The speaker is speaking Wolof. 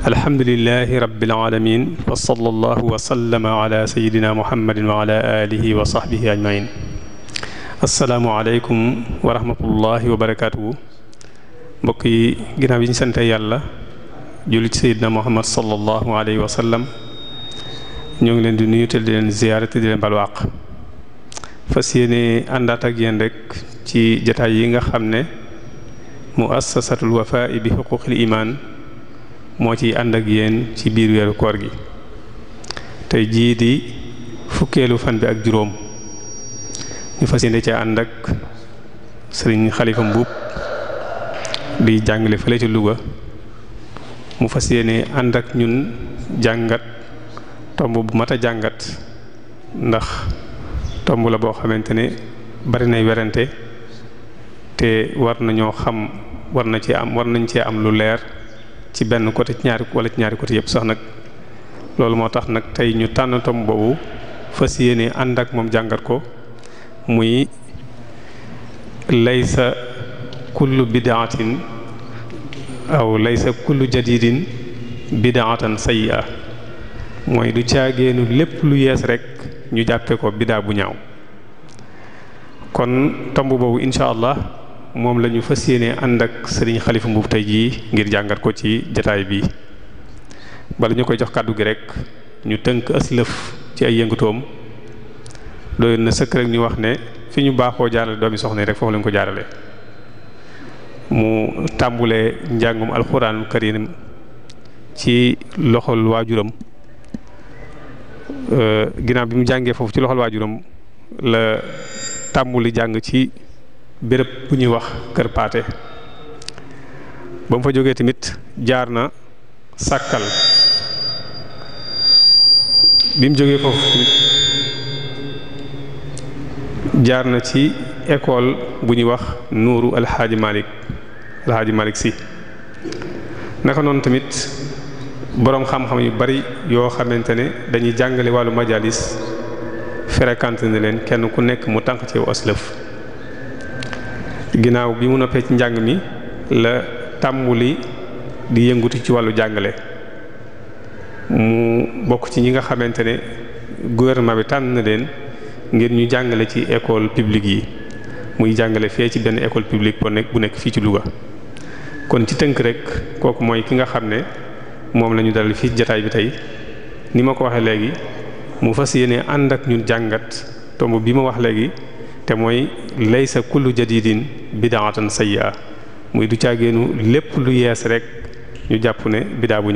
alhamdulilahi rabbil alamin wa sallallahu wa sallama ala sayidina muhammadin wa ala alihi wa sahbihi ajmain asalaamu aleykum wa rahmatullahi wa barakatuhu mbokk yi ginnaaw yi ñu sante yàlla julli ci sayidina muhammad sallallahu alayhi wa sallam ñoo ngi leen di nuyu te di leen ziyaare te di leen balwaaq fas yéene àndaat ak yéen rek ci jataay yi nga xam ne muassasatul wafaa bi xuquqil iman moo ciy ànd ak yéen ci biir weeru koor gi tey jii di fukkeelu fan bi ak juróom ñu fas yéene ci ànd ak sëriñ xalifa mbuub di jàngale fële ci Louga mu fas yéene ànd ak ñun jàngat tomb bu mat a jàngat ndax tomb la boo xamante ne bari nay werante te war nañoo xam war na ci am war nañ cee am lu leer ci benn côté ci ñaari wala ci ñaari côté yëpp sax nag loolu moo tax nag tey ñu tànn tomb boobu fas yéene ànd ak moom jàngat ko muy laysa kullu bidaatin aw laysa kullu jadidin bidaatan sayyi'a mooy du caageenu lépp lu yees rek ñu jàppe ko bidaa bu ñaaw kon tomb boobu incha allah moom la ñu fas yéene ànd ak sëriñ xalifa mbuub tey jii ngir jàngat ko ci jataay bi bala ñu koy jox kàddu gi rek ñu tënk aslëf ci ay yëngutoom doy na sëkk rek ñu wax ne fi ñu baaxoo jaarale doomi soxna yi rek foofu lañ ko jaarale mu tàmbulee njàngum alxuraanul karim ci loxol waajuram ginnaaw bi mu jàngee foofu ci loxol waajuram la tàmbuli jàng ci béréb bu ñuy wax kër paate ba mu fa jógee tamit jaar na sàkkal bi mu jógee foofu tamit jaar na ci école bu ñuy wax nuuru alxaaji malik alxaaji malik si naka noonu tamit boroom xam-xam yu bari yoo xamante ne dañuy jàngale wàllu majalis fréquenté na leen kenn ku nekk mu tànk ci aslëf ginnaaw bi mu noppee ci njàng mi la tàmbuli di yëngutu ci wàllu jàngale mu bokk ci ñi nga xamante ne gouvernement bi tànn na leen ngir ñu jàngale ci école publique yi muy jàngale fee ci benn école publique bu nekk bu nekk fii ci Louga kon ci tënk rek kooku mooy ki nga xam ne moom la ñu dalal fii jataay bi tey ni ma ko waxee léegi mu fas yéene ànd ak ñun jàngat tomb bi ma wax léegi te mooy laysa kullu jadidin bidaatan sayyi'a muy du caageenu lépp lu yees rek ñu jàpp ne bidaa bu